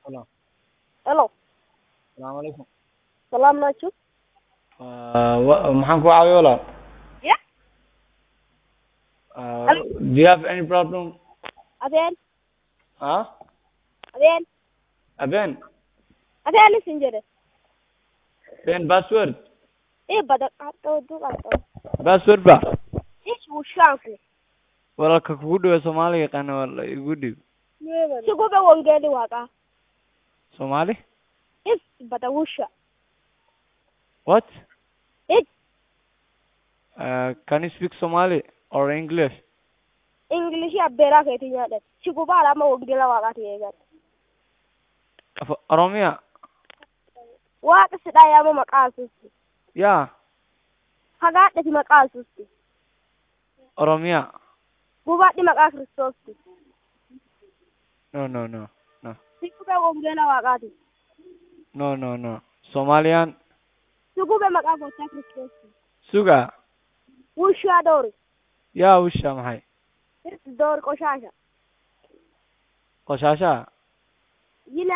Hello. Hello. Salaamu calaykum. Salaam nacho. Uh, wa- maxaan ku caawiyo walaal? Yeah. Uh, Hello. do you have any problem? Adeen. Huh? Adeen. Abeen, Adeen isin jedhe. been password. Ii bada qaatoo duu qaatoo. Password ba? Ish bushaanku. Walaalka kugu dhawe Soomaali yaqaana wala igu dhib. Sugube wongeeli waaqaa. Soomaali? Is bada wusha. What? It Uh, can you speak Somali or English? English abbeeraa keetii nyaadhan. Sugubaa lama wongeela waaqaati eegan. Af- Oromiya? Waaqa sidhaa yaama maqaa asuusti. Yeah. Hagaadhati maqaa asuusti. Oromiya? Gubaadhi maqaa kiristoosti. No, no, no. No. Sugube wongeela waaqaati. No, no, no. Somalian? Sugube maqaa gooftaa kiristoosti. Suga? Wushaa doori. Yaa usha maxay? Is doori qoshaasha. Qoshaasha? Yina